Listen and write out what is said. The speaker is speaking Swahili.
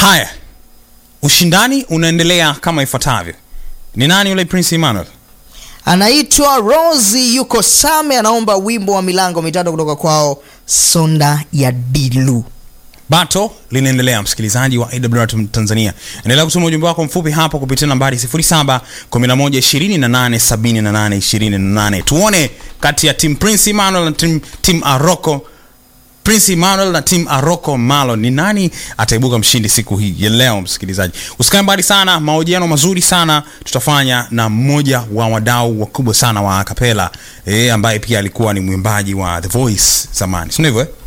haya ushindani unaendelea kama ifuatavyo ni nani yule prince emmanuel anaitwa rosi yuko same anaomba wimbo wa milango mitatu kutoka kwao sonda ya dilu bato linaendelea msikilizaji wa awr tanzania endelea kutuma ujumbe wako mfupi hapo kupitia nambari 711287828 tuone kati ya tim prince emmanuel na tim, tim aroko prince emmanuel na tim aroko malo ni nani ataibuka mshindi siku hii ya leo msikilizaji usikae mbali sana mahojiano mazuri sana tutafanya na mmoja wa wadau wakubwa sana wa kapela e, ambaye pia alikuwa ni mwimbaji wa the voice zamani sindio hivyo eh?